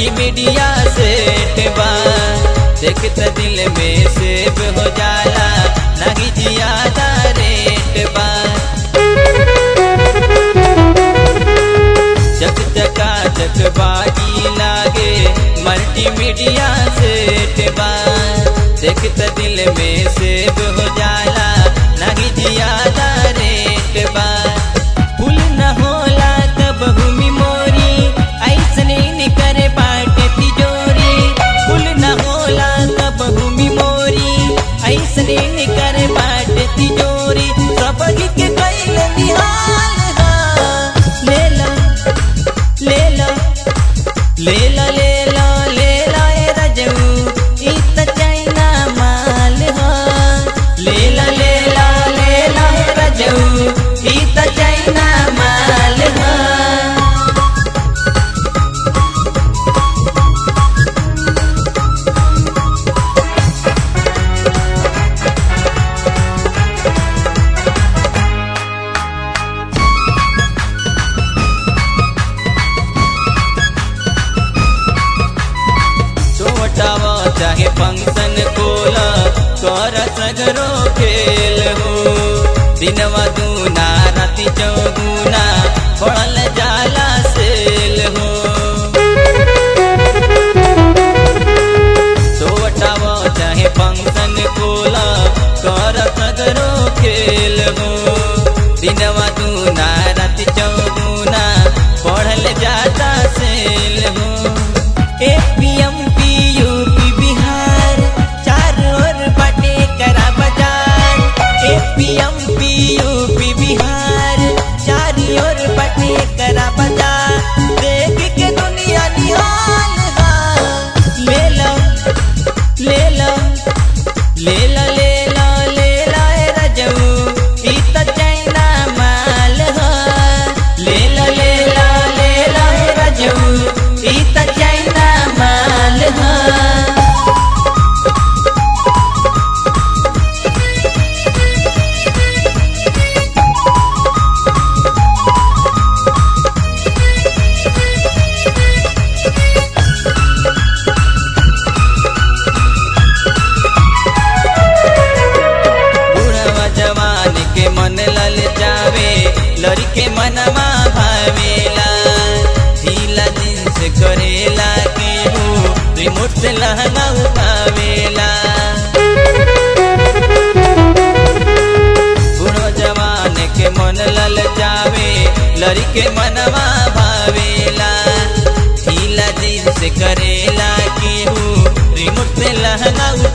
multimedia set बा देखत दिल में सेब हो जाला नहीं ज्यादा रेट बा चक चका चक बाजी लागे मल्टीमीडिया सेट बा देखत दिल में सेब हो जाला नहीं ज्यादा रेट बा फूल न होला तब भूमि मोरी ऐसने निकर बाटे तिजोरी फूल न होला तब भूमि मोरी ऐसने निकर बाटे तिजोरी सब के कैल निहाल हा ले ला ले ला ले ला ले ला ले ला ए रजऊ ई त चाइना माल हा ले ला ले ला ले ला ए रजऊ ई त चाइना माल हा छोटावा चाहे फंक्शन कोला कर सगरो खेल हो दिनवा दूना राति चौगुना पड़ल जाला सेल हो छोटावा चाहे फंक्शन कोला कर सगरो खेल हो दिनवा दूना राति चौगुना पढ़ल जाता सेल हो एपीएम यूपी बिहार चार ओर बाटे करा बाजार एपीएम यूपी बिहार चार ओर बाटे करा बाजार देख के दुनिया निहाल हा ले लो ले लो ले लो ले लो ले लो ए रजऊ ई त चाइना माल हा ले लो ले लो ले लो ए रजऊ ई त चाइना माल हा बुढ़वा जवान के मन लल जावे लड़के मनवा भावेला ढीला जींस करेला के हो रिमोट से लहंगा उठावेला बुढ़वा जवान के मन लल जावे लड़के मनवा भावेला ढीला जींस करेला के हो रिमोट से लहंगा